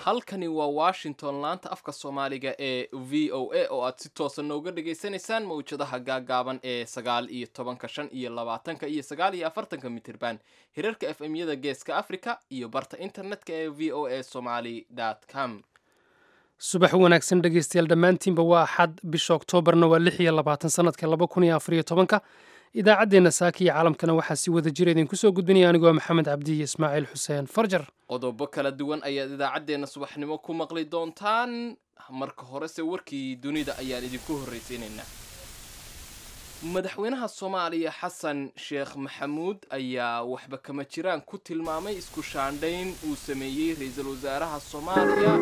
halkani waa washington laanta afka soomaaliga ee v o a oo aad si toosa nooga dhagaysanaysaan mawjadaha gaagaaban ee sagaal iyo tobanka shan iyo labaatanka iyo sagaal iyo afartanka mitirban hirarka f m yada geeska africa iyo barta internetka ee v o a somaly com subax wanaagsan dhegaystayaal dhammaantiinba waa axad bisha oktoobarna waa lix iyo labaatan sanadka laba kun iyo afariyo tobanka idaacaddeenna saaka iyo caalamkana waxaa si wada jira idinku soo gudbinaya anigoo maxamed cabdi iyo ismaaciil xuseen farjar qodobo kala duwan ayaad idaacaddeenna subaxnimo ku maqli doontaan marka horese warkii dunida ayaan idinku horraysiinaynaa madaxweynaha soomaaliya xasan sheekh maxamuud ayaa waxba kama jiraan ku tilmaamay isku shaandhayn uu sameeyey ra-iisul wasaaraha soomaaliya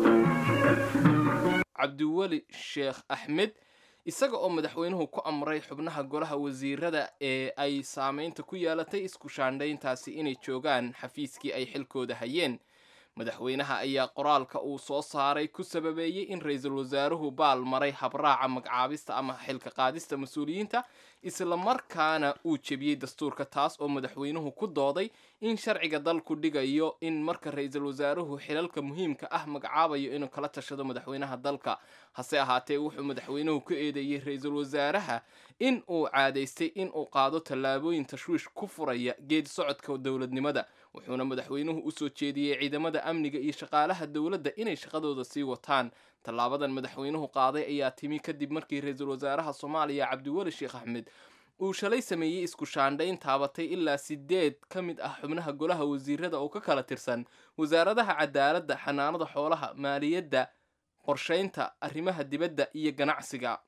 cabdiweli sheekh axmed isaga oo madaxweynuhu ku amray xubnaha golaha wasiirada ee ay saameynta ku yeelatay isku shaandhayntaasi inay joogaan xafiiskii ay xilkooda hayeen madaxweynaha ayaa qoraalka uu soo saaray ku sababeeyey in ra-iisul wasaaruhu baal maray habraaca magcaabista ama xilka qaadista mas-uuliyiinta islamarkaana uu jebiyey dastuurka taas oo madaxweynuhu ku dooday in sharciga dalku dhigayo in marka ra-iisul wasaaruhu xilalka muhiimka ah magacaabayo inuu kala tashado madaxweynaha dalka hase ahaatee wuxuu madaxweynuhu ku eedeeyey ra-iisul wasaaraha in uu caadaystay in uu qaado tallaabooyin tashwiish ku furaya geedi socodka dowladnimada wuxuuna madaxweynuhu usoo jeediyey ciidamada amniga iyo shaqaalaha dowladda inay shaqadooda sii wataan tallaabadan madaxweynuhu qaaday ayaa timi kadib markii ra-iisul wasaaraha soomaaliya cabdiweli sheekh axmed uu shalay sameeyey isku shaandhayn taabatay ilaa sideed ka mid ah xubnaha golaha wasiirada oo ka kala tirsan wasaaradaha cadaaladda xanaanada xoolaha maaliyadda qorshaynta arrimaha dibadda iyo ganacsiga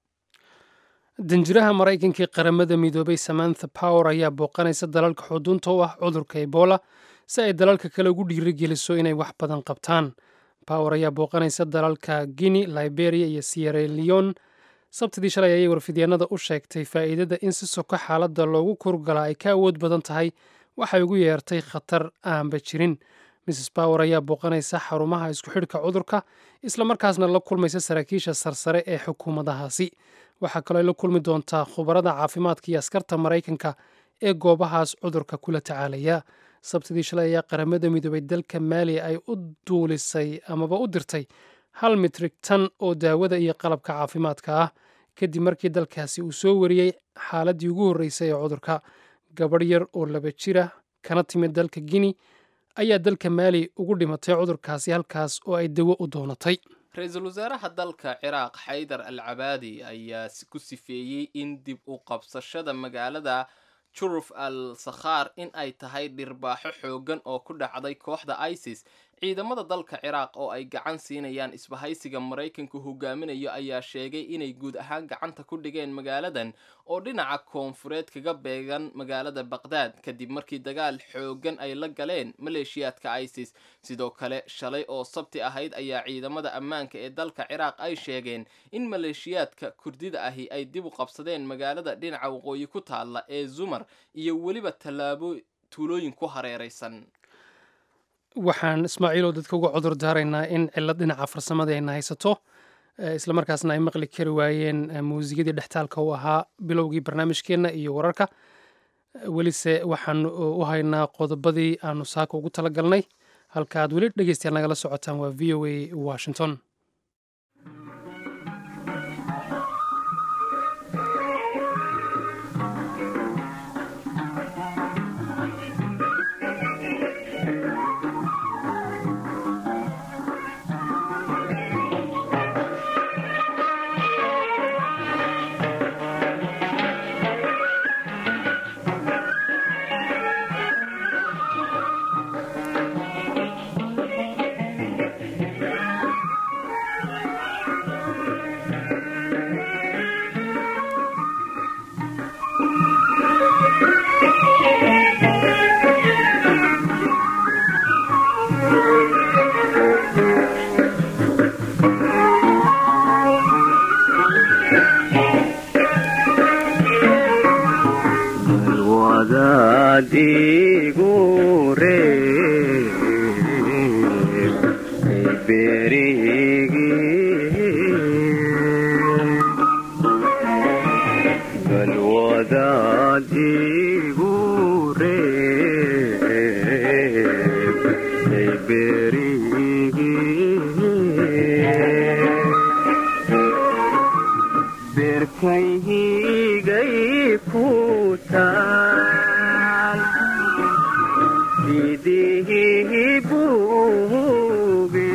danjiraha maraykanka ee qaramada midoobay samantha power ayaa booqanaysa dalalka xuduunta u ah cudurka ebola si ay dalalka kale ugu dhiirigeliso inay wax badan qabtaan power ayaa booqanaysa dalalka guinea liberia iyo sierra leon sabtidii shalay ayay warfidyaenada u sheegtay faa'iidada in si soko xaaladda loogu kurgalaa ay ka awood badan tahay waxay ugu yeertay khatar aanba jirin mrs power ayaa booqanaysa xarumaha isku xidhka cudurka islamarkaasna la kulmaysa saraakiisha sarsare ee xukuumadahaasi waxaa kaloo ay la kulmi doontaa khubarada caafimaadka iyo askarta maraykanka ee goobahaas cudurka kula tacaalaya sabtidii shalay ayaa qaramada midoobay dalka maaliya ay u duulisay amaba u dirtay hal mitrig tan oo daawada iyo qalabka caafimaadka ah kadib markii dalkaasi uu soo wariyey xaaladii ugu horreysay ee cudurka gabadh yar oo laba jira kana timid dalka guinea ayaa dalka maali ugu dhimatay cudurkaasi halkaas oo ay dawo u doonatay ra-iisul wasaaraha dalka ciraaq xaydar al cabaadi ayaa ku sifeeyey in dib u qabsashada magaalada juruf al sakhaar in ay tahay dhirbaaxo xooggan oo ku dhacday kooxda isis ciidamada dalka ciraaq oo ay gacan siinayaan isbahaysiga maraykanku hogaaminayo ayaa sheegay inay guud ahaan gacanta ku dhigeen magaaladan oo dhinaca koonfureed kaga beegan magaalada baqdaad kadib markii dagaal xooggan ay la galeen maleeshiyaadka isis sidoo kale shalay oo sabti ahayd ayaa ciidamada ammaanka ee dalka ciraaq ay sheegeen in maleeshiyaadka kurdida ahi ay dib u qabsadeen magaalada dhinaca waqooyi ku taalla ee zumar iyo weliba tallaabo tuulooyin ku hareeraysan waxaan ismaaciilow dadka uga cudur daaraynaa in cilad dhinaca farsamada ayna haysato islamarkaasna ay maqli kari waayeen muusikadii dhextaalka u ahaa bilowgii barnaamijkeenna iyo wararka welise waxaan u haynaa qodobadii aanu saaka ugu tala galnay halka aad weli dhegeystayaal nagala socotaan waa v o a washington berigi sidii buuge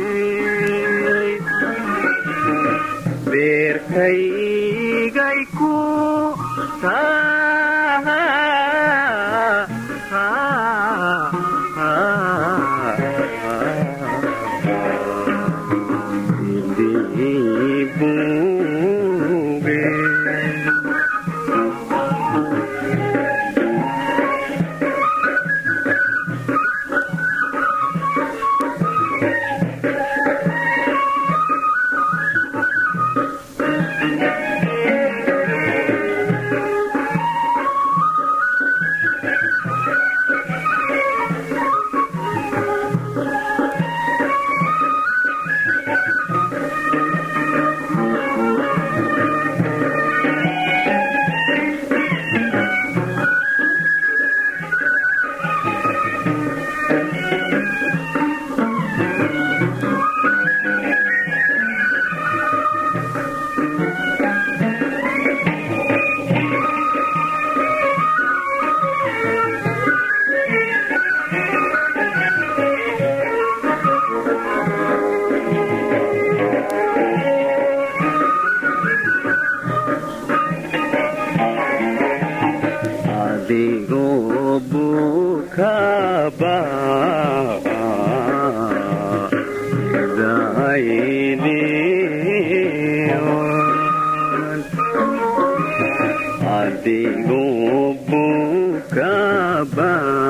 beerkaygay ku sidii buuge adigoo bukaba adigoo bukaba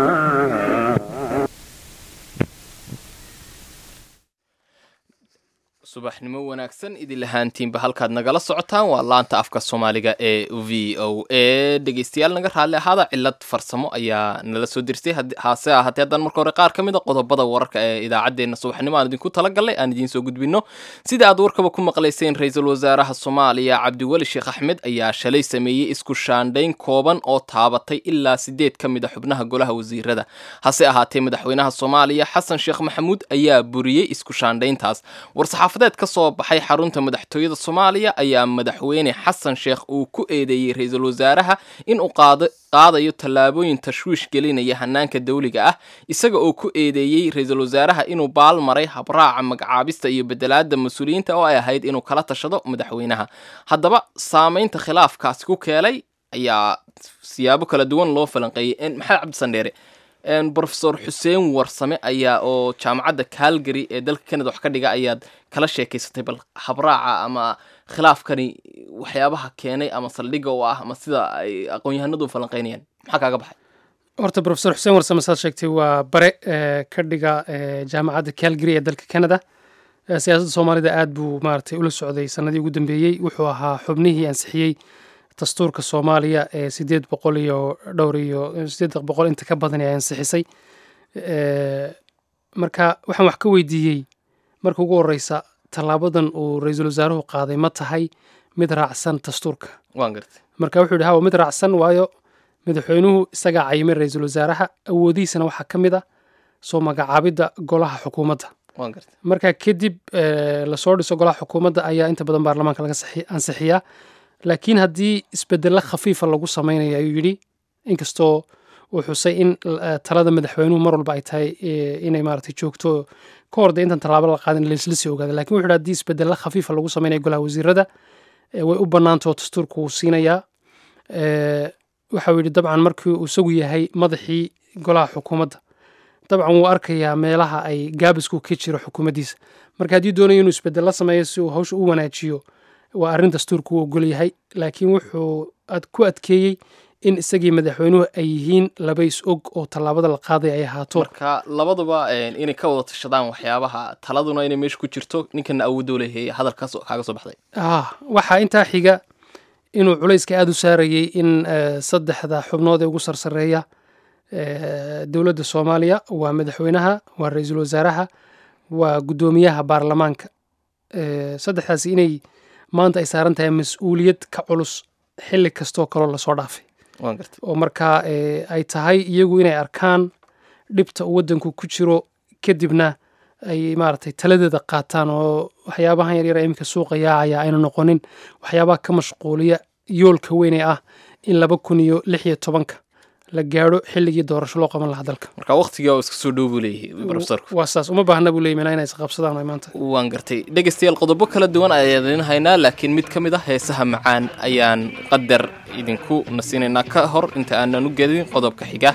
subaxnimo wanaagsan idin lahaantiinba halkaad nagala socotaan waa laanta afka soomaaliga ee v o a dhegeystayaal naga raalli ahaada cilad farsamo ayaa nala soo dirtay haase ahaatee haddaan marka hore qaar ka mid a qodobada wararka ee idaacaddeenna subaxnimo aan idinku talagalnay aan idiin soo gudbino sida aad warkaba ku maqlayseen ra-iisul wasaaraha soomaaliya cabdiweli sheekh axmed ayaa shalay sameeyey isku shaandhayn kooban oo taabatay ilaa sideed ka mid a xubnaha golaha wasiirada hase ahaatee madaxweynaha soomaaliya xasan sheekh maxamuud ayaa buriyey isku shaandhayntaas warsaxaafadeed ka soo baxay xarunta madaxtooyada soomaaliya ayaa madaxweyne xasan sheekh uu ku eedeeyey ra-iisul wasaaraha in uu qaadayo tallaabooyin tashwiish gelinaya hanaanka dawliga ah isaga oo ku eedeeyey ra-iisul wasaaraha inuu baal maray habraaca magacaabista iyo bedelaada mas-uuliyiinta oo ay ahayd inuu kala tashado madaxweynaha haddaba saamaynta khilaafkaasi ku keelay ayaa siyaabo kala duwan loo falanqeeyey maxamed cabdisandheere brofesor xuseen warsame ayaa oo jaamacadda calgary ee dalka canada wax ka dhiga ayaad kala sheekaysatay bal habraaca ama khilaafkani waxyaabaha keenay ama saldhigga u ah ama sida ay aqoon-yahanadu falanqeynayaan maxaa kaaga baxay horta profesor xuseen warsame saad sheegtay waa bare ka dhiga jaamacadda calgary ee dalka canada siyaasadda soomaalida aad buu maaragtay ula socday sanadii ugu dambeeyey wuxuu ahaa xubnihii ansixiyey dastuurka soomaaliya ee sideed boqol iyo dhowr iyo sideed boqol inta ka badan ee ansixisay marka waxaan wax ka weydiiyey marka ugu horeysa tallaabadan uu ra-iisul wasaaruhu qaaday ma tahay mid raacsan dastuurka waan gartay marka wuxuu yidhi hawa mid raacsan waayo madaxweynuhu isagaa cayimay ra-iisul wasaaraha awoodihiisana waxaa ka mid ah soo magacaabidda golaha xukuumadda waan gartay marka kadib lasoo dhiso golaha xukuumadda ayaa inta badan baarlamaanka laga ansixiyaa laakiin haddii isbedelo khafiifa lagu samaynayo ayuu yidhi inkastoo uu xusay in talada madaxweynuhu mar walba ay tahay inay maaragtay joogto ka hor dee intan tallaabo la qaadin laisla sii ogaada lakin wuxu yidhi haddii isbedelo khafiifa lagu samaynayo golaha wasiirada way u bannaantao dastuurku wuu siinayaa waxau yidhi dabcan markii uu isagu yahay madaxii golaha xukuumadda dabcan wuu arkayaa meelaha ay gaabisku ka jiro xukuumaddiisa marka haddii doonayo inuu isbedel la sameeyo si uu hawsha u wanaajiyo waa arrin dastuurku uu ogol yahay laakiin wuxuu ku adkeeyey in isagii madaxweynuhu ay yihiin laba is og oo tallaabada la qaaday ay ahaato marka labaduba inay ka wada tashadaan waxyaabaha taladuna inay meesha ku jirto ninkana awoodoo leeyahay hadalkaas kaaga soo baxday ah waxaa intaa xiga inuu culayska aada u saarayey in saddexda xubnood ee ugu sarsareeya dowladda soomaaliya waa madaxweynaha waa ra-iisul wasaaraha waa guddoomiyaha baarlamaanka saddexdaasi inay maanta ay saaran tahay mas-uuliyad ka culus xilli kastoo kaloo lasoo dhaafay waan gartay oo markaa ay tahay iyagu inay arkaan dhibta uu waddanku ku jiro kadibna ay maaragtay taladeeda qaataan oo waxyaabahan yaryar ee iminka suuqa yaacaya ayna noqonin waxyaabaha ka mashquuliya yoolka weyne ah in laba kun iyo lix iyo tobanka la gaadho xilligii doorasho loo qaban lahaa dalka marka waqtiga oo iska soo dhow buu leeyahay profesorku waa saas uma baahna buu leeyahy inay isqabsadaan ay maanta waan gartay dhegaystayaal qodobo kala duwan ayaan idin haynaa laakiin mid ka mid ah heesaha macaan ayaan qadar idinku nasinaynaa ka hor inta aanan u gedin qodobka xiga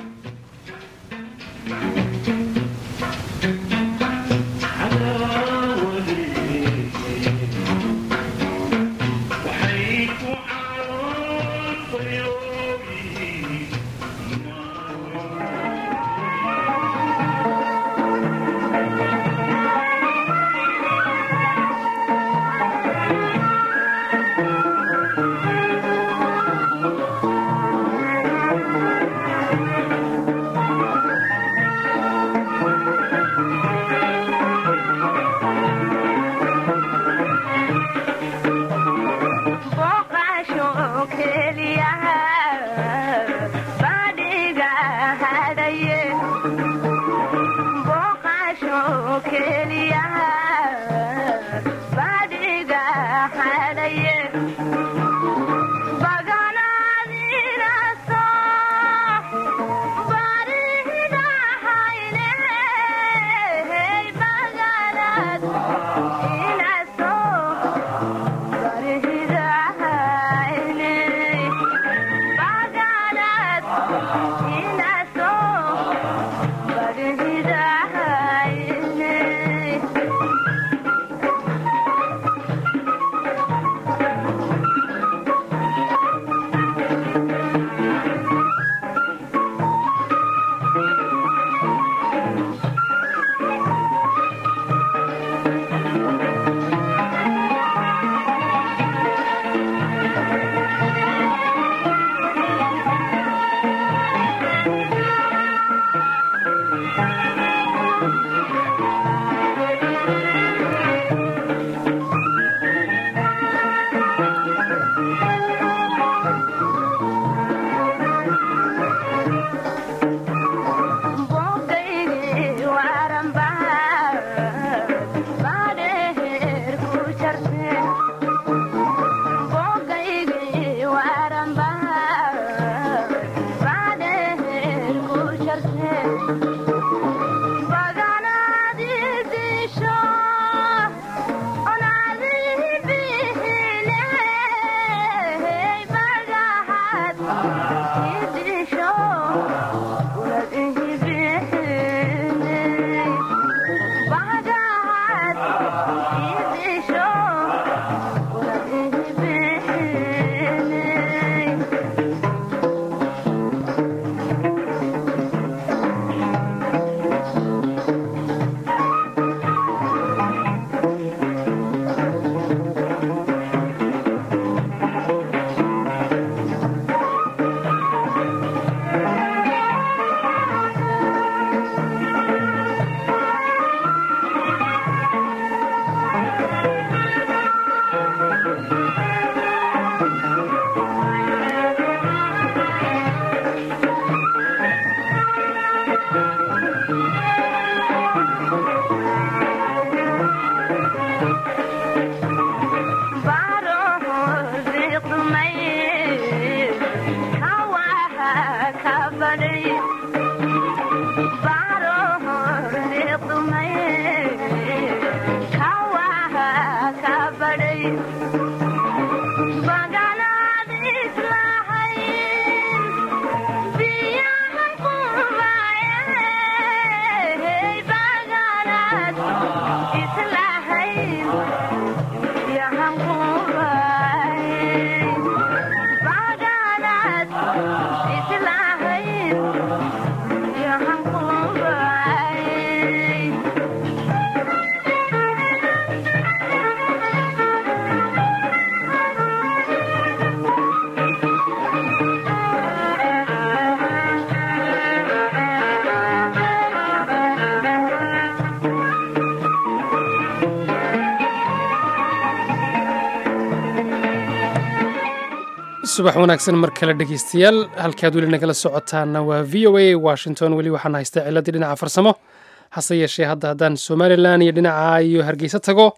subax wanaagsan mar kale dhegeystayaal halkaad weli nagala socotaana waa v o a washington weli waxaan haystaa ciladii dhinaca farsamo hase yeeshee hadda haddaan somalilan iyo dhinaca iyo hargeysa tago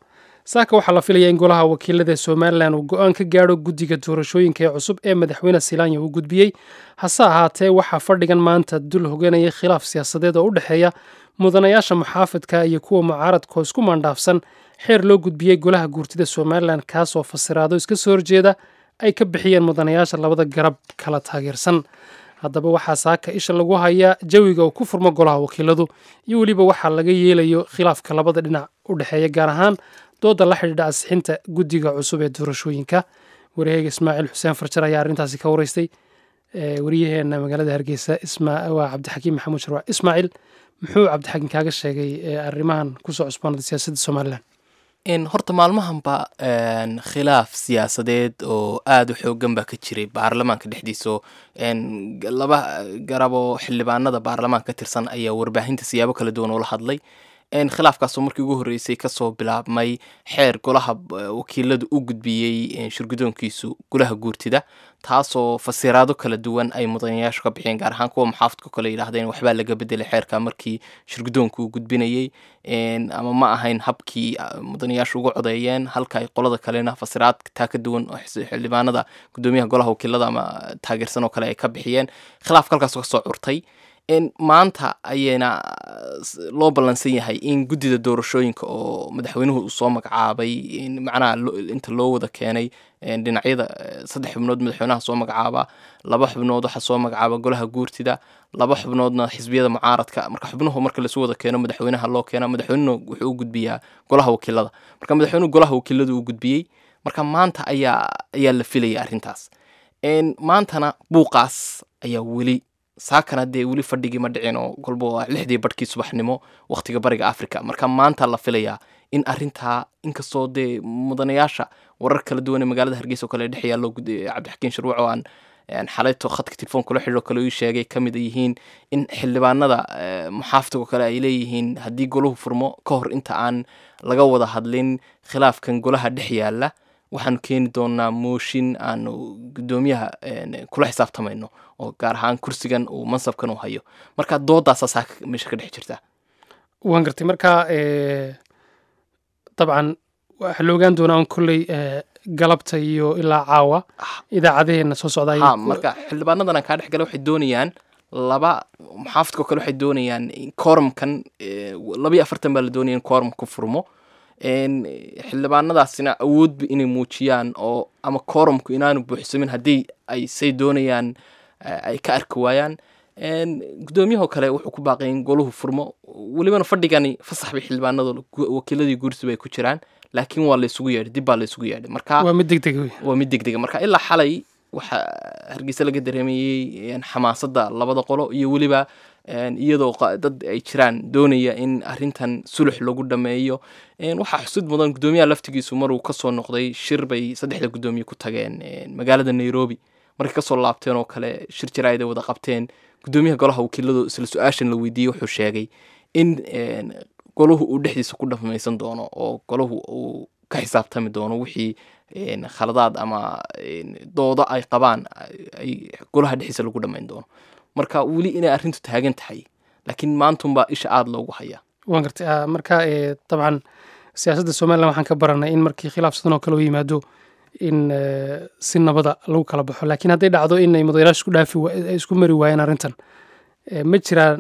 saaka waxaa la filayaa in golaha wakiilada somalilan uu go-aan ka gaadho guddiga doorashooyinka ee cusub ee madaxweyne silaanya uu gudbiyey hase ahaatee waxaa fadhigan maanta dul hoganaya khilaaf siyaasadeed oo u dhexeeya mudanayaasha muxaafidka iyo kuwa mucaaradka oo isku maandhaafsan xeer loo gudbiyey golaha guurtida somalilan kaasoo fasiraado iska soo horjeeda ay ka bixiyeen mudanayaasha labada garab kala taageersan haddaba waxaa saaka isha lagu hayaa jawiga uu ku furmo golaha wakiiladu iyo weliba waxaa laga yeelayo khilaafka labada dhinac u dhexeeya gaar ahaan dooda la xidhiidha ansixinta guddiga cusub ee doorashooyinka waryaheega ismaaciil xuseen farjar ayaa arrintaasi ka wareystay waryaheena magaalada hargeysa waa cabdixakiim maxamuud sharwac ismaaciil muxuu cabdixakiim kaaga sheegay arrimahan kusoo cusboonada siyaasadda somalilan horta maalmahanba khilaaf siyaasadeed oo aada u xoogan baa ka jiray baarlamaanka dhexdiisa oo laba garab oo xildhibaanada baarlamaanka ka tirsan ayaa warbaahinta siyaabo kala duwan ula hadlay khilaafkaasoo markii ugu horreysay kasoo bilaabmay xeer golaha wakiiladu u gudbiyey shirgudoonkiisu golaha guurtida taasoo fasiraado kala duwan ay mudanayaashu ka bixiyeen gaar ahaan kuwa muxaafidka kale yidhahdeen waxbaa laga bedelay xeerka markii shirgudoonku uu gudbinayey ama ma ahayn habkii mudanayaashu uga codeeyeen halka ay qolada kalena fasiraad taa ka duwan oo xildhibaanada gudoomiyaha golaha wakiilada ama taageersan oo kale ay ka bixiyeen khilaafka halkaasoo kasoo curtay maanta ayayna loo ballansan yahay in guddida doorashooyinka oo madaxweynuhu uu soo magacaabay macnaha inta loo wada keenay dhinacyada saddex xubnood madaxweynaha soo magacaaba laba xubnood waxaa soo magacaaba golaha guurtida laba xubnoodna xisbiyada mucaaradka marka xubnuhu marka lasu wada keeno madaxweynaha loo keena madaxweynuhu wuxuu u gudbiyaa golaha wakiilada marka madaxweynuhu golaha wakiiladu uu gudbiyey marka maanta ayaa ayaa la filaya arrintaas maantana buuqaas ayaa weli saakana dee weli fadhigii ma dhicin oo golba waa lixdii barhkii subaxnimo wakhtiga bariga africa marka maanta la filayaa in arintaa inkastoo dee mudanayaasha warar kala duwan ee magaalada hargeysa oo kale dhex yaallo cabdixakiin sharwac oo aan xalayto khadka telefonkula xidhiiro kale uu sheegay ka mid yihiin in xildhibaanada muxaafidka oo kale ay leeyihiin haddii golahu furmo ka hor inta aan laga wada hadlin khilaafkan golaha dhex yaala waxaanu keeni doonaa mooshin aanu gudoomiyaha kula xisaabtamayno oo gaar ahaan kursigan uu mansabkan uu hayo marka doodaasaa saaka meesha ka dhex jirta waan gartay marka dabcan waxaa la ogaan doonaa un kolley galabta iyo ilaa caawa idaacadaheena soo socda ha marka xildhibaanadan aan kaa dhex gala waxay doonayaan laba muxaafidka oo kale waxay doonayaan koorumkan labayo afartan baa la doonaya in koorumka ku furmo xildhibaanadaasina awoodba inay muujiyaan oo ama koorumku inaanu buuxsamin haddii ay say doonayaan ay ka arki waayaan gudoomiyahoo kale wuxuu ku baaqay in golahu furmo welibana fadhigani fasax bay xildhibaanada wakiiladii guursiba ay ku jiraan laakiin waa laysugu yeedhay dib baa laysugu yeedhay marka waa mid degdeg wey waa mid degdega marka ilaa xalay waxaa hargeysa laga dareemayey xamaasadda labada qolo iyo weliba iyadoo dad ay jiraan doonaya in arintan sulux lagu dhameeyo waxaa xusud mudan gudoomiyaha laftigiisu maruu kasoo noqday shir bay saddexda gudoomiye ku tageen magaalada nairobi markay kasoo laabteen oo kale shir jaraa'id ay wada qabteen gudoomiyaha golaha wakiiladu isla su-aashan la weydiiyey wuxuu sheegay in golahu uu dhexdiisa ku dhamaysan doono oo golahu uu ka xisaabtami doono wixii khaladaad ama doodo ay qabaan ay golaha dhexdiisa lagu dhamayn doono marka weli inay arrintu taagan tahay laakiin maantunbaa isha aada loogu hayaa waan gartay marka dabcan siyaasadda somalilan waxaan ka baranay in markii khilaaf sidan oo kale u yimaado in si nabada lagu kala baxo laakiin hadday dhacdo inay mudanayaasha isku dhaafi isku mari waayeen arrintan ma jiraan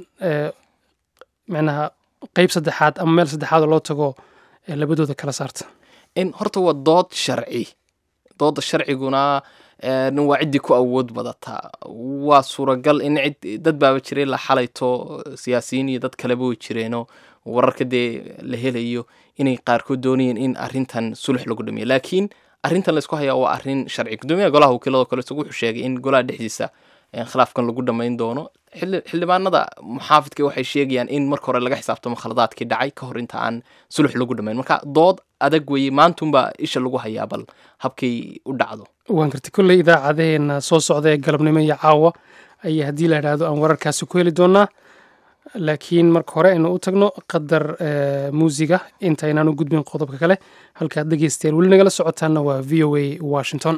micnaha qeyb saddexaad ama meel saddexaad oo loo tago labadooda kala saarta horta waa dood sharci dooda sharciguna waa ciddii ku awood badataa waa suuragal in cid dad baaba jiray la xalayto siyaasiyiin iyo dad kaleba way jireenoo wararka dee la helayo inay qaarkood doonayeen in arrintan sulux lagu dhameeyo laakiin arrintan laysku hayaa waa arrin sharci gudoomiyaha golaha wakiilado kale isagu wuxuu sheegay in golaha dhexdiisa khilaafkan lagu dhamayn doono xildhibaanada muxaafidka waxay sheegayaan in marka hore laga xisaabtamo khaladaadkii dhacay ka hor inta aan sulux lagu dhamayn marka dood adag weeye maantunbaa isha lagu hayaa bal habkay u dhacdo waan gartay kolley idaacadaheena soo socda ee galabnimo iyo caawa ayaa haddii la idhaahdo aan wararkaasi ku heli doonaa laakiin marka hore aynu u tagno qadar muusiga intaynaan u gudbin qodobka kale halkaad dhegeystayaal weli nagala socotaana waa v o a washington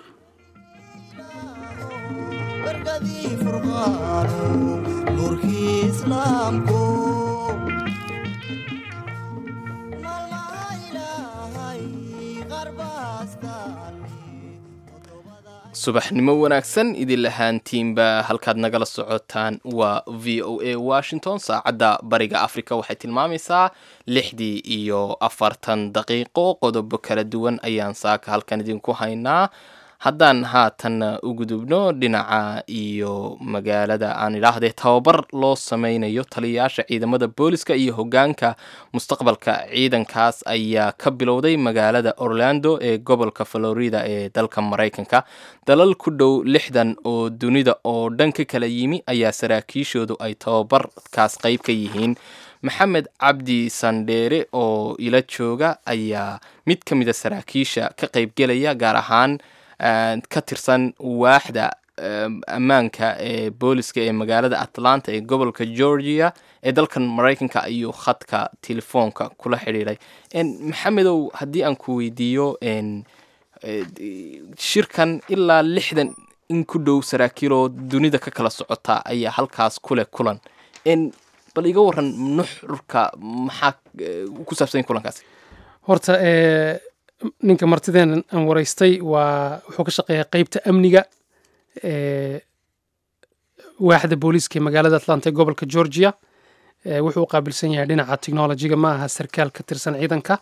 subaxnimo wanaagsan idin lahaantiinba halkaad nagala socotaan waa v o a washington saacadda bariga africa waxay tilmaamaysaa lixdii iyo afartan daqiiqo qodobo kala duwan ayaan saaka halkan idinku haynaa haddaan haatan u gudubno dhinaca iyo magaalada aan idhaahdee tababar loo sameynayo taliyayaasha ciidamada booliska iyo hogaanka mustaqbalka ciidankaas ayaa ka bilowday magaalada orlando ee gobolka florida ee dalka maraykanka dalal ku dhow lixdan oo dunida oo dhan ka kala yimi ayaa saraakiishoodu ay tababarkaas qayb ka yihiin maxamed cabdi sandheere oo ila jooga ayaa mid ka mida saraakiisha ka qaybgelaya gaar ahaan ka tirsan waaxda ammaanka ee booliska ee magaalada atlanta ee gobolka georgia ee dalkan maraykanka ayuu khadka telefoonka kula xidhiiray maxamedow haddii aan ku weydiiyo shirkan ilaa lixdan in ku dhow saraakiiloo dunida ka kala socota ayaa halkaas kuleh kulan bal iga waran nuxurka maxaa ku saabsanya kulankaasi horta ninka martideen aan waraystay waa wuxuu ka shaqeeyaa qeybta amniga waaxda booliiska ee magaalada atlanta ee gobolka georgia wuxuu u qaabilsan yahay dhinaca technolojiga ma aha sarkaal ka tirsan ciidanka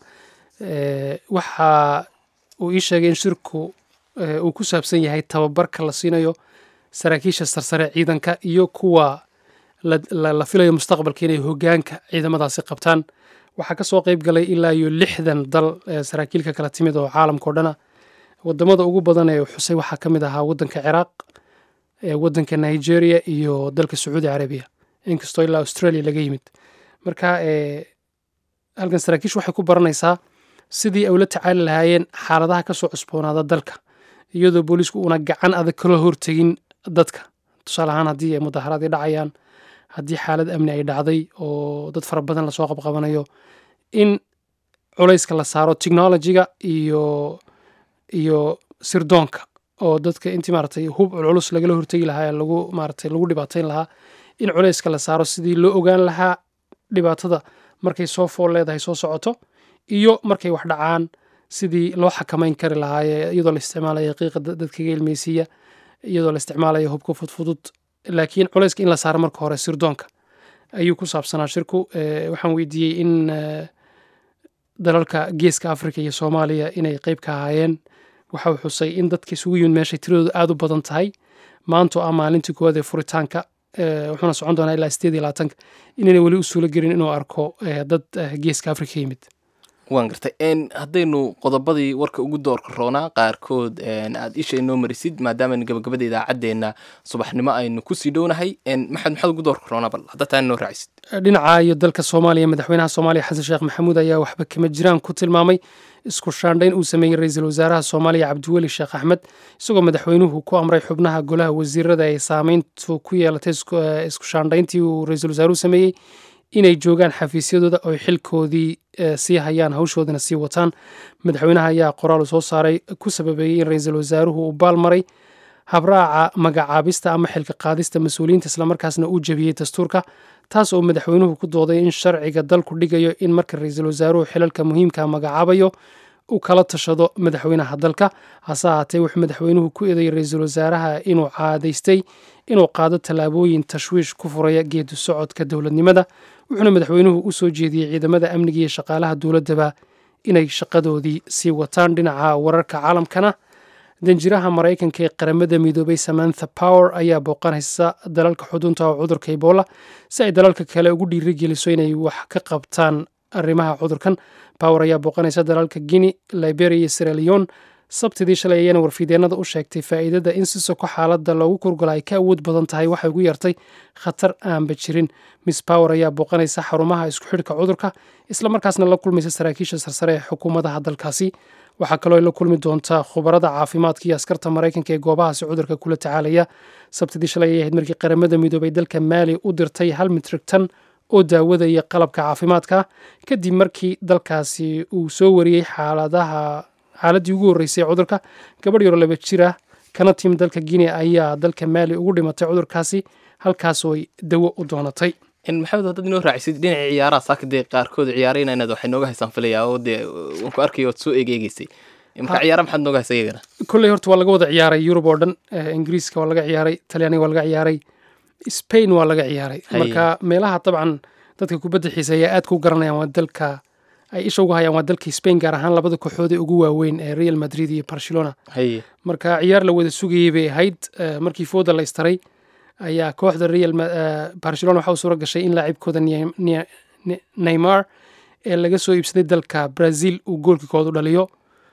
waxa uu ii sheegay in shirku uu ku saabsan yahay tababarka la siinayo saraakiisha sarsare ciidanka iyo kuwa la filayo mustaqbalka inay hogaanka ciidamadaasi qabtaan waxaa ka soo qeyb galay ilaa iyo lixdan dal saraakiilka kala timid oo caalamka o dhana wadamada ugu badan ee xusay waxaa ka mid ahaa wadanka ciraaq wadanka nigeria iyo dalka sacuudi carabiya inkastoo ilaa australia laga yimid marka halkan saraakiishu waxay ku baranaysaa sidii ay ula tacaali lahaayeen xaaladaha kasoo cusboonaada dalka iyadoo booliisku uuna gacan adag kala hortegin dadka tusaale ahaan haddii ay mudaharaad dhacayaan haddii xaalad amni ay dhacday oo dad fara badan lasoo qabqabanayo in culayska la saaro technologiga iyo iyo sirdoonka oo dadka intii maaragtay hub culculus lagala hortegi lahaa lagu maaragtay lagu dhibaatayn lahaa in culayska la saaro sidii loo ogaan lahaa dhibaatada markay soo fool leedahay soo socoto iyo markay wax dhacaan sidii loo xakamayn kari lahaa iyadoo la isticmaalayo qiiqa dadkaga ilmeysiiya iyadoo la isticmaalayo hubka fudfudud laakiin culayska in la saaro marka hore sirdoonka ayuu ku saabsanaa shirku waxaan weydiiyey in dalalka geeska africa iyo soomaaliya inay qeyb ka ahaayeen waxa uu xusay in dadka isugu yimid meeshay tiradoodu aada u badan tahay maanto ah maalintii koowaad ee furitaanka wuxuuna socon doonaa ilaa sideed iyo labaatanka inayna weli u suulo gelin inuu arko dad geeska africa yimid waan gartay haddaynu qodobadii warka ugu doorka roonaa qaarkood aad isha inoo marisid maadaama gabagabada idaacaddeenna subaxnimo aynu kusii dhownahay maxamed maxaad ugu doorka roonaa bal hadda taa inoo raacisid dhinaca iyo dalka soomaaliya madaxweynaha soomaaliya xasan sheekh maxamuud ayaa waxba kama jiraan ku tilmaamay isku shaandhayn uu sameeyey ra-iisul wasaaraha soomaaliya cabdiweli sheekh axmed isagoo madaxweynuhu ku amray xubnaha golaha wasiirada ay saameyntu ku yeelatay isku shaandhayntii uu ra-iisul wasaaruhu sameeyey inay joogaan xafiisyadooda oo xilkoodii sii hayaan hawshoodana sii wataan madaxweynaha ayaa qoraal soo saaray ku sababeeyey in ra-iisul wasaaruhu uu baalmaray habraaca magacaabista ama xilka qaadista mas-uuliyiinta islamarkaasna uu jebiyey dastuurka taas oo madaxweynuhu ku dooday in sharciga dalku dhigayo in marka ra-iisul wasaaruhu xilalka muhiimka magacaabayo uu kala tashado madaxweynaha dalka hase ahaatee wuxuu madaxweynuhu ku eedeeyey ra-iisul wasaaraha inuu caadaystay inuu qaado tallaabooyin tashwiish ku furaya geedu socodka dowladnimada wuxuuna madaxweynuhu u soo jeediyey ciidamada amniga iyo shaqaalaha dowladdaba inay shaqadoodii sii wataan dhinaca wararka caalamkana danjiraha maraykanka ee qaramada midoobay samantha power ayaa booqanaysa dalalka xudunta oo cudurka ebola si ay dalalka kale ugu dhiirigeliso inay wax ka qabtaan arrimaha cudurkan power ayaa booqanaysa dalalka guinea liberia iyo sieraleon sabtidii shalay ayana warfideennada u sheegtay faa'iidada in si soko xaaladda loogu kurgala ay ka awood badan tahay waxay ugu yartay khatar aanba jirin miss power ayaa booqanaysa xarumaha isku xidhka cudurka islamarkaasna la kulmaysa saraakiisha sarsare ee xukuumadaha dalkaasi waxaa kaloo ay la kulmi doontaa khubarada caafimaadka iyo askarta maraykanka ee goobahaasi cudurka kula tacaalaya sabtidii shalay ayay ahayd markii qaramada midoobay dalka maali u dirtay hal mitrig tan oo daawada iyo qalabka caafimaadka kadib markii dalkaasi uu soo wariyey xaaladaha xaaladdii ugu horreysay cudurka gabadh yaro laba jir ah kana tim dalka guinea ayaa dalka maali ugu dhimatay cudurkaasi halkaasoo ay dawo u doonatay maxamed haddaad inoo raacisid dhinaca ciyaaraha saaka dee qaarkood ciyaarayna inaad waxay nooga haysaan filayaa oo dee waan ku arkaya waad soo eegeegeysay marka ciyaara maxaad nooga haysa iyagana kolley horta waa laga wada ciyaaray yurub oo dhan eh, ingiriiska waa laga ciyaaray talyaaniga waa laga ciyaaray spain waa laga ciyaaray Haye. marka meelaha dabcan dadka kubadda xiiseeya aad ku garanayaan waa dalka ay isha uga hayaan waa dalka spain gaar ahaan labada kooxood ee ugu waaweyn ee real madrid iyo barcelona haye marka ciyaar la wada sugayey bay ahayd eh, markii fooda la istaray ayaa kooxda real Ma- eh, barcelona waxa u suura gashay in laacibkooda Ney- Ney- Ney- neymar ee laga soo iibsaday dalka brazil uu goolkii koodu dhaliyo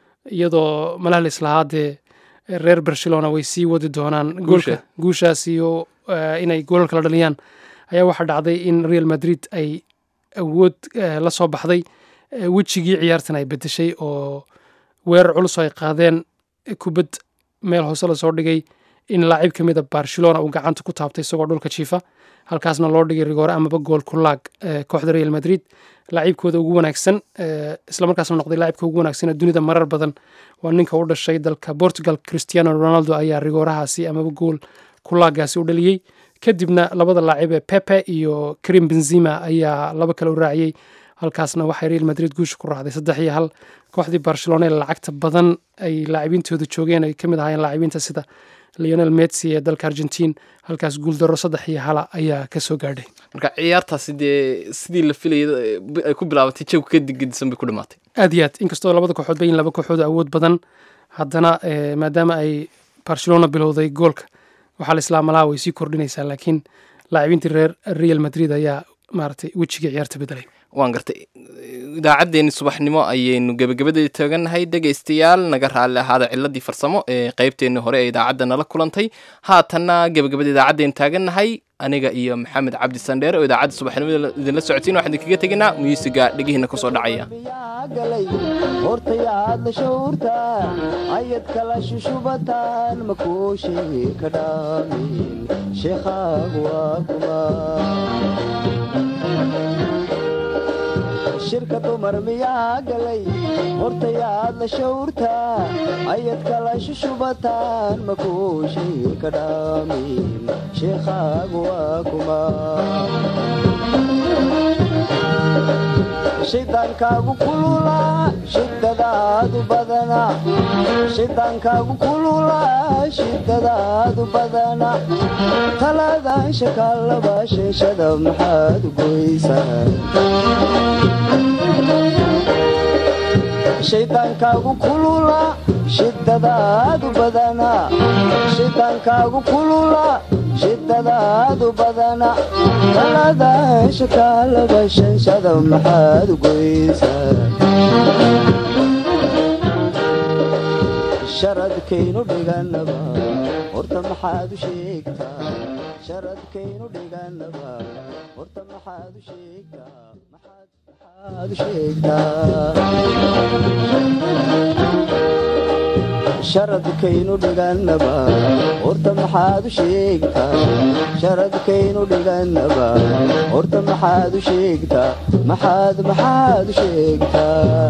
iyadoo malahalis lahaa dee reer barcelona way sii wadi doonaan goolka Guusha. guushaas iyo eh, inay goolal kala dhaliyaan ayaa waxaa dhacday in real madrid ay awood eh, la soo baxday eh, wejigii ciyaartan ay bedeshay oo weerar culus oo ay qaadeen kubad meel hoose lasoo dhigay in laacib ka mida barcelona uu gacanta ku taabtay isagoo dhulka jiifa halkaasna loo dhigay rigoore amaba gool ku laag eh, kooxda real madrid laacibkooda ugu wanaagsan eh, islamarkaasna noqday laacibka ugu wanaagsan ee dunida marar badan waa ninka u dhashay dalka portugal cristiano ronaldo ayaa rigoorahaasi amaba gool ku laagaasi u dhaliyey kadibna labada laacib ee pepe iyo karim benzima ayaa laba kale u raaciyey halkaasna waxay real madrid guusha ku raacday saddex iyo hal kooxdii barcelona ee lacagta badan ay laacibintooda joogeen ay kamid ahaayeen laacibinta sida leonel messi ee dalka argentine halkaas guuldaro saddex iyo hala ayaa kasoo gaadhay marka ciyaartaasi dee sidii la filayay eh, bi- ay ku bilaabatay jawi ka digdisan bay ku dhamaatay aad iyo aad inkastoo labada kooxood bayin laba kooxood oo awood badan haddana eh, maadaama ay barcelona bilowday goolka waxaa la islaa malaha way sii kordhinaysaa laakiin laacibintii reer real madrid ayaa maaragtay wejigii ciyaarta bedelay waan gartay idaacaddeenni subaxnimo ayaynu gebagabadeeda taagannahay dhegaystayaal naga raalli ahaada ciladii farsamo ee qaybteenni hore ee idaacadda nala kulantay haatanna gebagabada idaacaddeenu taagannahay aniga iyo maxamed cabdi sandheere oo idaacadda subaxnimada idinla socodsiin waxaan idinkaga tegaynaa muusiga dhegihiina kusoo dhacaya galay hortayaad la shawrta ayad kala shushubataan makuushi ka dhaamin sheekhaagu waa kuma shirka dumar miyaa galay hortayaad la shawrta ayad kala shushubataan makuushi ka dhaamin sheekhaagu waa kuma shidaankaagu kulula shidadaadu badana shidaankaagu kulula shidadaadu badana taladan shakaalaba sheeshada maxaad goysaa shaydaankaagu kulula shidadaadu badana shidaankaagu kulula shidadaadu badana talada shakaalaba shanshada maxaad goysaa sharadkaynu dhiganaba horta maxaad u sheegtaa sharadkaynu dhiganaba horta maxaad u sheegtaa maxaad maxaad u sheegtaa sharadkaynu dhiganaba horta maxaad u sheegtaa sharadkaynu dhiganaba horta maxaad u sheegtaa maxaad maxaad u sheegtaa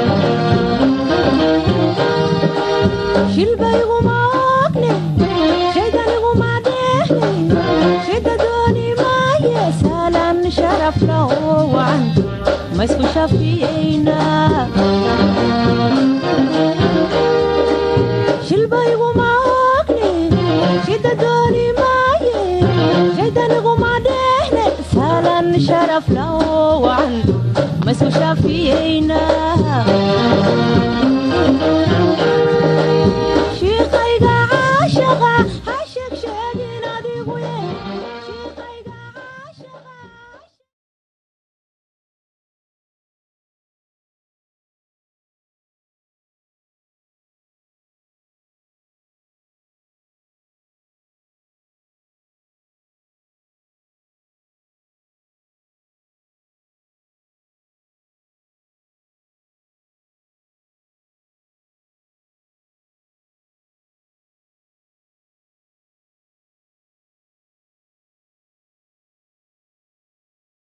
shilbayguma ogne shaydaniguma dheehle shida dooni maaye saalan sharafla oo wacan ma isku shafiyeyna shilbayguma ogne shida dooni maaye shaydaniguma dheehle saalan sharafla oo wacan ma isku shafiyeyna